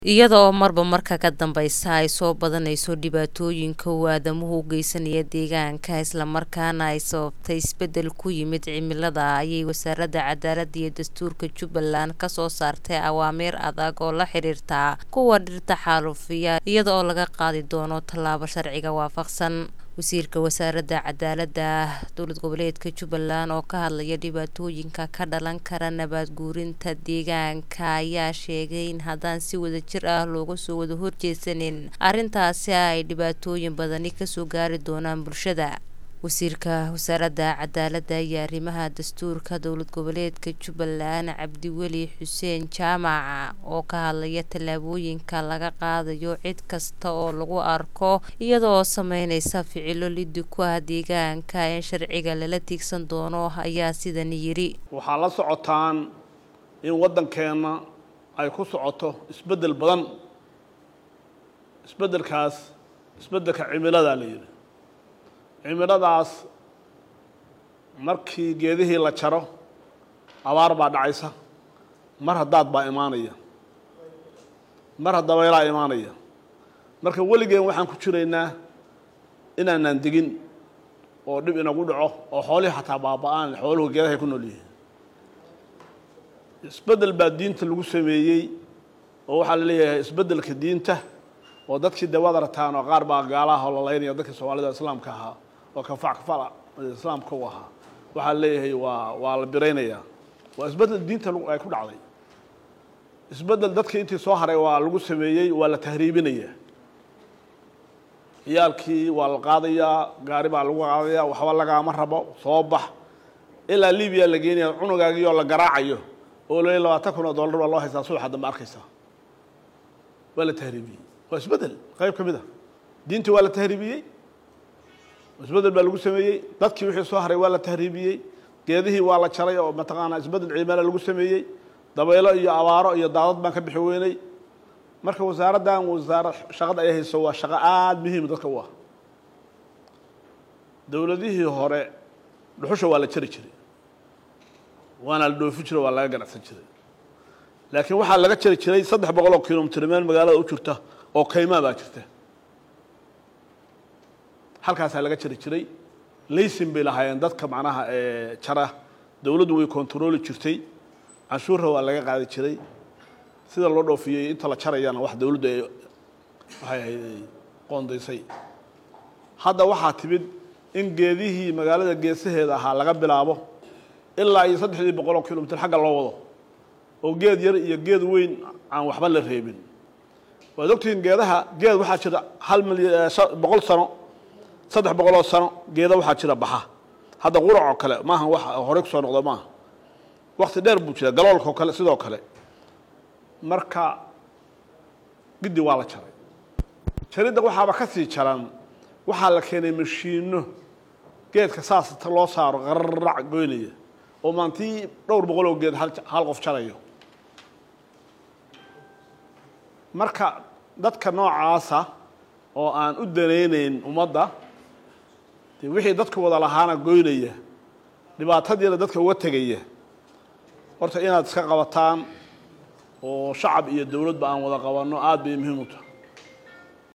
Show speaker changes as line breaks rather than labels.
iyada oo marba marka ka dambeysa ay soo badanayso dhibaatooyinka uu aadamuhu u geysanaya deegaanka islamarkaana ay sababtay isbedel ku yimid cimilada ayay wasaaradda cadaaladda iyo dastuurka jubbaland kasoo saartay awaamiir adag oo la xiriirta kuwa dhirta xaalufiya iyada oo laga qaadi doono tallaabo sharciga waafaqsan wasiirka wasaaradda cadaaladda dowlad goboleedka jubbaland oo ka hadlaya dhibaatooyinka ka dhalan kara nabaad guurinta deegaanka ayaa sheegay in haddaan si wadajir ah looga soo wada horjeesanin arrintaasi ay dhibaatooyin badani kasoo gaari doonaan bulshada wasiirka wasaaradda cadaaladda iyo arrimaha dastuurka dowlad goboleedka jubbaland cabdiweli xuseen jaamac oo ka hadlaya tallaabooyinka laga qaadayo cid kasta oo lagu arko iyadaoo sameyneysa ficilo liddi ku ah deegaanka in sharciga lala tiigsan doono ayaa sidan yidhi
waxaa la socotaan in waddankeenna ay ku socoto isbeddel badan isbeddelkaas isbeddelka cimiladaa la yidhi cimiladaas markii geedihii la jaro abaar baa dhacaysa mar haddaad baa imaanaya mar haddabeelaa imaanaya marka weligeen waxaan ku jiraynaa inaanaan degin oo dhib inagu dhaco oo xoolihii xataa baaba-aan xooluhu geedahay ku nool yihiin isbeddel baa diinta lagu sameeyey oo waxaa la leeyahay isbeddelka diinta oo dadkii dawada rataan oo qaar baa gaalaha oo lalaynaya dadkii soomaalida islaamka ahaa oo kafac kafala islaamka u ahaa waxaa leeyahay waa waa la biraynayaa waa isbeddel diinta ay ku dhacday isbeddel dadkii intii soo haray waa lagu sameeyey waa la tahriibinayaa ciyaalkii waa la qaadayaa gaari baa lagu qaadayaa waxba lagaama rabo soo bax ilaa libiya la geenaya cunugaagii oo la garaacayo oo la labaatan kun oo dollar baa loo haystaa subaxa dambe arkaysaa waa la tahriibiyey waa isbeddel qayb ka mid a diintii waa la tahriibiyey isbeddel baa lagu sameeyey dadkii wixii soo haray waa la tahriibiyey geedihii waa la jaray oo mataqaanaa isbeddel ciimala lagu sameeyey dabaylo iyo abaaro iyo daadad baan ka bixi weynay marka wasaaraddan wasaarad shaqada ay hayso waa shaqo aada muhiim dadka u ah dowladihii hore dhuxusha waa la jari jiray waana la dhoofi jiray waa laga ganacsan jiray laakiin waxaa laga jari jiray saddex boqol oo kilomitr meel magaalada u jirta oo kaymaa baa jirta halkaasaa laga jari jiray laysin bay lahaayeen dadka macnaha jara dowladdu way kontarooli jirtay canshuurra waa laga qaadi jiray sida loo dhoofiyey inta la jarayana wax dowladdu ay waxay ahayd ay qoondaysay hadda waxaa timid in geedihii magaalada geesaheeda ahaa laga bilaabo ilaa iyo saddexdii boqol oo kilomitr xagga loo wado oo geed yar iyo geed weyn aan waxba la reebin waad ogtihiin geedaha geed waxaa jira hal milyan boqol sano saddex boqoloo sano geeda waxaa jira baxa hadda qurac oo kale maaha wax horey kusoo noqdo maaha wakti dheer buu jira galoolkao kale sidoo kale marka giddi waa la jaray jaridda waxaaba ka sii jaran waxaa la keenay mashiino geedka saas loo saaro qararac goynaya oo maantii dhowr boqol oo geed hal qof jarayo marka dadka noocaasa oo aan u danaynayn ummadda dee wixii dadka wada lahaana goynaya dhibaatadiina dadka uga tegaya horta inaad iska qabataan oo shacab iyo dowladba aan wada qabanno aada bay muhiim u tahay